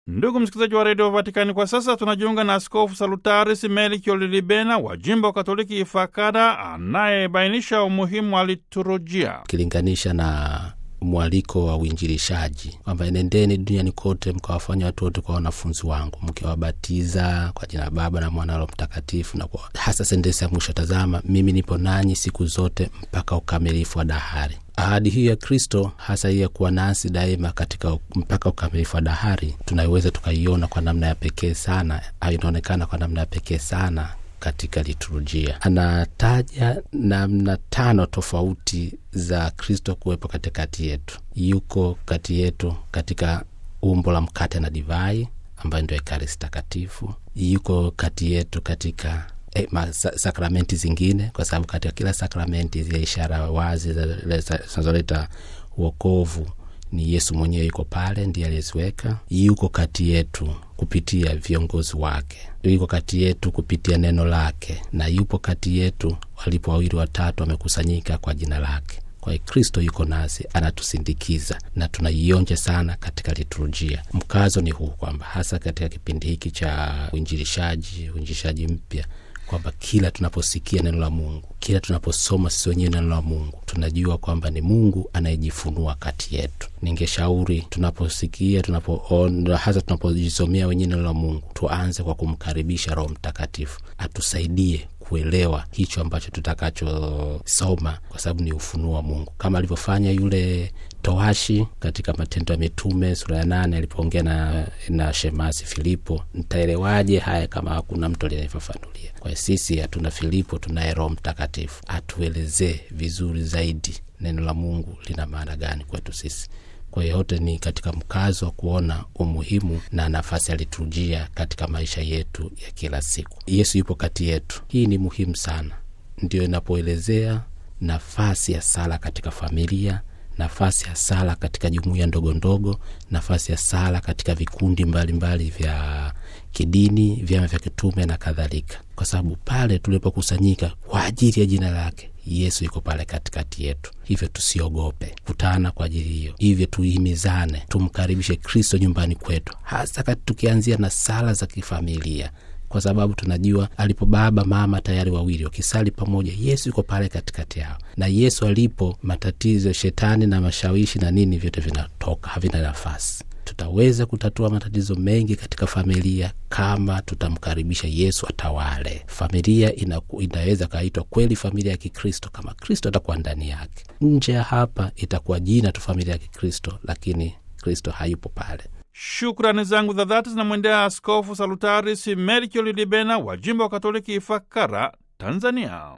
Ndugu msikilizaji wa redio Vatikani, kwa sasa tunajiunga na Askofu Salutaris Melkio Lilibena wa jimbo wa Katoliki Ifakara, anayebainisha umuhimu wa liturujia ukilinganisha na mwaliko wa uinjilishaji kwamba enendeni duniani kote mkawafanya watu wote kwa wanafunzi wangu mkiwabatiza kwa jina la Baba na Mwana na Mtakatifu, na kwa hasa sentensi ya mwisho, tazama mimi nipo nanyi siku zote mpaka ukamilifu wa dahari. Ahadi hii ya Kristo hasa hii ya kuwa nasi daima katika mpaka ukamilifu wa dahari tunaiweza tukaiona kwa namna ya pekee sana, au inaonekana kwa namna ya pekee sana katika liturujia. Anataja namna tano tofauti za Kristo kuwepo katikati yetu. Yuko kati yetu katika umbo la mkate na divai ambayo ndio Ekaristi Takatifu. Yuko kati yetu katika eh, ma, sa, sakramenti zingine, kwa sababu katika kila sakramenti zile ishara wazi zinazoleta uokovu ni Yesu mwenyewe yuko pale, ndiye aliyeziweka. Yuko kati yetu kupitia viongozi wake, yuko kati yetu kupitia neno lake, na yupo kati yetu walipo wawili watatu wamekusanyika kwa jina lake. Kwa hiyo Kristo yuko nasi, anatusindikiza na tunaionja sana katika liturujia. Mkazo ni huu kwamba hasa katika kipindi hiki cha uinjilishaji, uinjilishaji mpya kwamba kila tunaposikia neno la Mungu, kila tunaposoma sisi wenyewe neno la Mungu, tunajua kwamba ni Mungu anayejifunua kati yetu. Ningeshauri tunaposikia, tunapoona, hasa tunapojisomea wenyewe neno la Mungu, tuanze kwa kumkaribisha Roho Mtakatifu atusaidie kuelewa hicho ambacho tutakachosoma, kwa sababu ni ufunuo wa Mungu, kama alivyofanya yule towashi katika Matendo ya Mitume sura ya nane alipoongea na, na shemasi Filipo, ntaelewaje haya kama hakuna mtu aliyenifafanulia? Kwa hiyo sisi hatuna Filipo, tunaye Roho Mtakatifu atuelezee vizuri zaidi neno la Mungu lina maana gani kwetu sisi. Kwa hiyo yote ni katika mkazo wa kuona umuhimu na nafasi ya liturujia katika maisha yetu ya kila siku. Yesu yupo kati yetu, hii ni muhimu sana, ndio inapoelezea nafasi ya sala katika familia nafasi ya sala katika jumuiya ndogo ndogo, nafasi ya sala katika vikundi mbalimbali mbali vya kidini, vyama vya kitume na kadhalika, kwa sababu pale tulipokusanyika kwa ajili ya jina lake Yesu yuko pale katikati yetu. Hivyo tusiogope kutana kwa ajili hiyo, hivyo tuhimizane, tumkaribishe Kristo nyumbani kwetu, hasa kati tukianzia na sala za kifamilia kwa sababu tunajua alipo baba mama tayari wawili wakisali pamoja, Yesu yuko pale katikati yao, na Yesu alipo, matatizo shetani na mashawishi na nini vyote vinatoka, havina nafasi. Tutaweza kutatua matatizo mengi katika familia kama tutamkaribisha Yesu atawale. Familia ina, inaweza kaitwa kweli familia ya Kikristo kama Kristo atakuwa ndani yake. Nje ya hapa itakuwa jina tu familia ya Kikristo, lakini Kristo hayupo pale. Shukrani zangu za dhati zinamwendea Askofu Salutaris Melkio Lilibena wa jimbo wa Katoliki Ifakara, Tanzania.